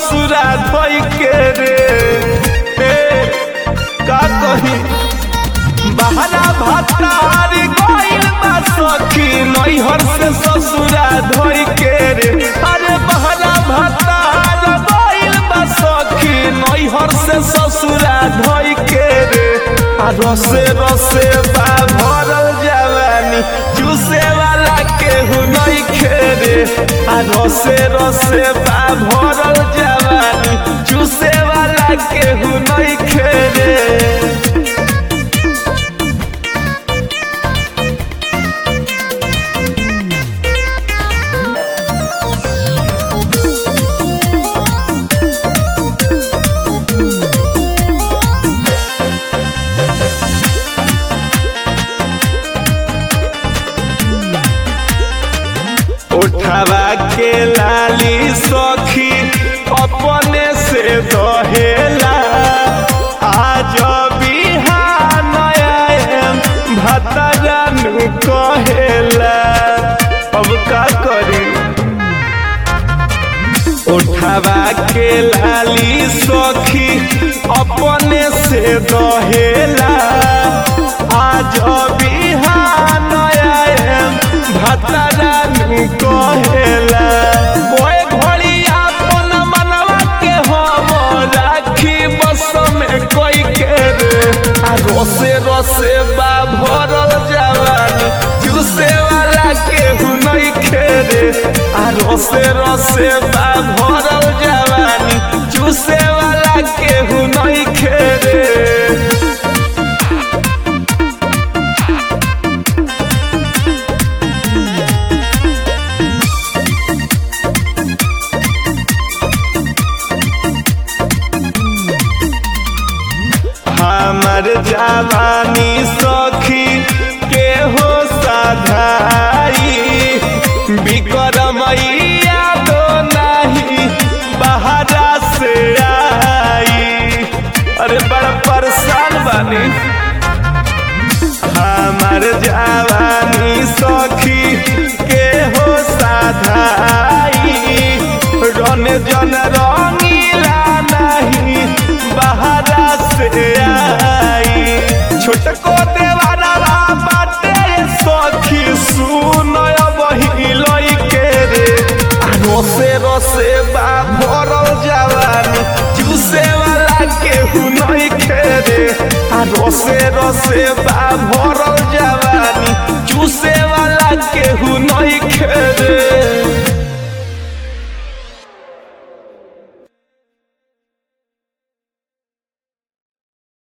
ससुरा धोई के रे ए, का कही बहरा भतार गइल बा सखी नैहर से ससुरा धोई के रे अरे बहरा भतार गइल बा सखी नैहर से ससुरा धोई के रे आ रसे रसे बा भरल जवानी चूसे वाला केहू नहीं खेरे आ रसे रसे बा भरल जवानी चूसे वाला केहू नहीं खेरे उठावा के लाली सखी अपने से दहेला आज बिहान आएम भतरनु कहेला अब का करी उठावा के लाली सखी अपने से दहेला आज बिहान आएम भतरनु कहेला कोई घड़ी अपन मनवा के हम राखी बस में कोई के रे आ रोसे रोसे बा भरल जवानी जूसे वाला केहू नहीं खेरे आ रोसे रोसे बा भरल जवानी जूसे वाला केहू नहीं खेरे हमर जवानी सखी के हो साधाई बिक्रमैया दो नहीं बहरा से आई अरे बड़ा परेशान बानी हमर जवानी सखी के हो साधाई रन जन रंगीला नहीं बहरा से आई छोटको देवारा बाटे सखी सुन बही लई के रे आ रोसे रोसे बा भरल जवानी चूसे वाला केहू नहीं खेरे आ रोसे रोसे बा भरल जवानी चूसे वाला केहू नहीं खेरे